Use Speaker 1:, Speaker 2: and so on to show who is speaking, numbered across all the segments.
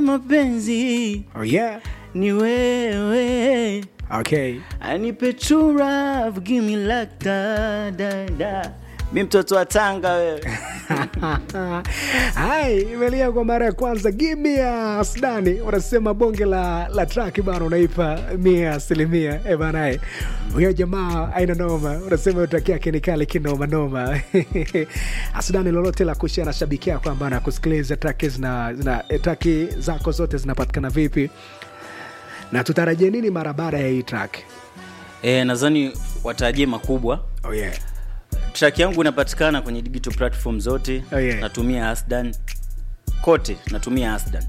Speaker 1: mapenzi
Speaker 2: Oh yeah.
Speaker 1: ni wewe
Speaker 2: Okay.
Speaker 1: anipe true love give me like da da da mi mtoto wa Tanga wewe
Speaker 2: Hai, imelia kwa mara ya kwanza gimia Asdani unasema bonge la, la track bana unaipa mia asilimia e bana eh. huyo jamaa aina noma unasema utaki yake ni kale kinoma noma Asdani lolote la kushia na shabiki yako ambaye anakusikiliza traki zina, zina eh, traki zako zote zinapatikana vipi na tutarajie nini mara baada ya hii track
Speaker 1: e, nadhani watarajie makubwa
Speaker 2: oh yeah.
Speaker 1: track yangu inapatikana kwenye digital platform zote
Speaker 2: Oh, yeah.
Speaker 1: natumia asdan kote natumia asdan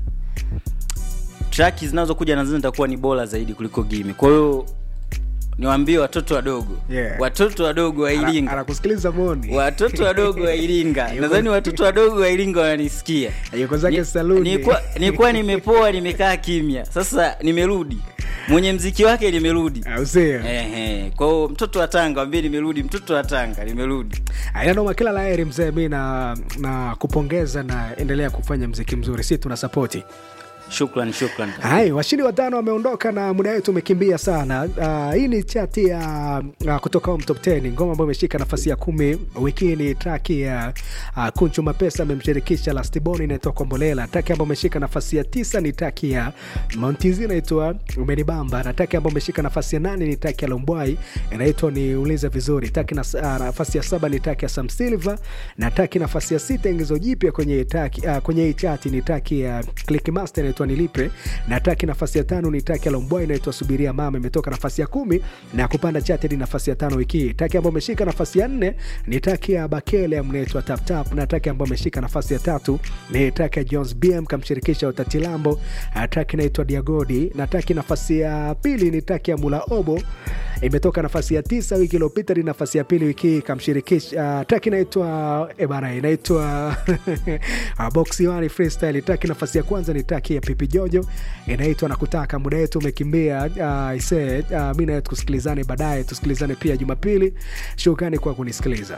Speaker 1: track zinazokuja nadhani zitakuwa ni bora zaidi kuliko gimi kwa hiyo niwaambie watoto wadogo
Speaker 2: Yeah.
Speaker 1: watoto wadogo wa
Speaker 2: Ana-
Speaker 1: iringa
Speaker 2: anakusikiliza moni
Speaker 1: watoto wadogo wa iringa nadhani watoto wadogo wa iringa wananisikia
Speaker 2: yuko zake
Speaker 1: Ni-
Speaker 2: saluni
Speaker 1: nilikuwa- nilikuwa nimepoa nimekaa kimya sasa nimerudi mwenye mziki wake nimerudi
Speaker 2: au sio
Speaker 1: Ehe, kwa hiyo mtoto wa tanga wambie nimerudi mtoto wa tanga nimerudi
Speaker 2: ainanoma kila laheri mzee mi na, na kupongeza na endelea kufanya mziki mzuri si tuna sapoti
Speaker 1: shukran shukran
Speaker 2: hai washindi watano wameondoka na muda wetu umekimbia sana uh, hii ni chati ya uh, kutoka home top 10 ngoma ambayo imeshika nafasi ya kumi wiki hii ni traki ya uh, kunchu mapesa amemshirikisha lastiboni inaitwa kombolela traki ambayo imeshika nafasi ya tisa ni traki ya montizi inaitwa umenibamba na traki ambayo imeshika nafasi ya nane ni traki ya lombwai inaitwa ni ulize vizuri traki na, uh, nafasi ya saba ni traki ya sam silver na traki nafasi ya sita ingizo jipya kwenye traki, uh, kwenye hii chati ni traki ya clickmaster inaitwa nilipe na traki nafasi ya tano ni traki ya lombwa inaitwa subiria mama imetoka nafasi ya kumi na kupanda chati hadi nafasi ya tano wiki hii traki ambayo imeshika nafasi ya nne ni traki ya bakele mnaitwa taptap na traki ambayo imeshika nafasi ya tatu ni traki ya jones bm kamshirikisha utatilambo uh, traki inaitwa diagodi na traki nafasi ya pili ni traki ya mula obo imetoka nafasi ya tisa wiki iliyopita ni nafasi ya pili wiki hii kamshirikisha uh, traki inaitwa ebana inaitwa uh, boxi one freestyle traki nafasi ya kwanza ni traki ya pipi jojo inaitwa na kutaka muda wetu umekimbia uh, ise uh, mi nawe tukusikilizane baadaye tusikilizane pia jumapili shukrani kwa kunisikiliza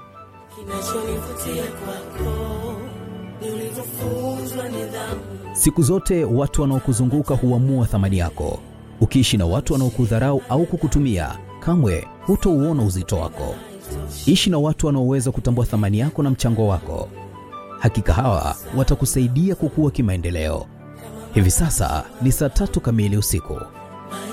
Speaker 3: Kinachonivutia kwako ni ulivyofunzwa nidhamu.
Speaker 4: Siku zote watu wanaokuzunguka huamua thamani yako. Ukiishi na watu wanaokudharau au kukutumia, kamwe hutouona uzito wako. Ishi na watu wanaoweza kutambua thamani yako na mchango wako. Hakika hawa watakusaidia kukua kimaendeleo. Hivi sasa ni saa tatu kamili usiku.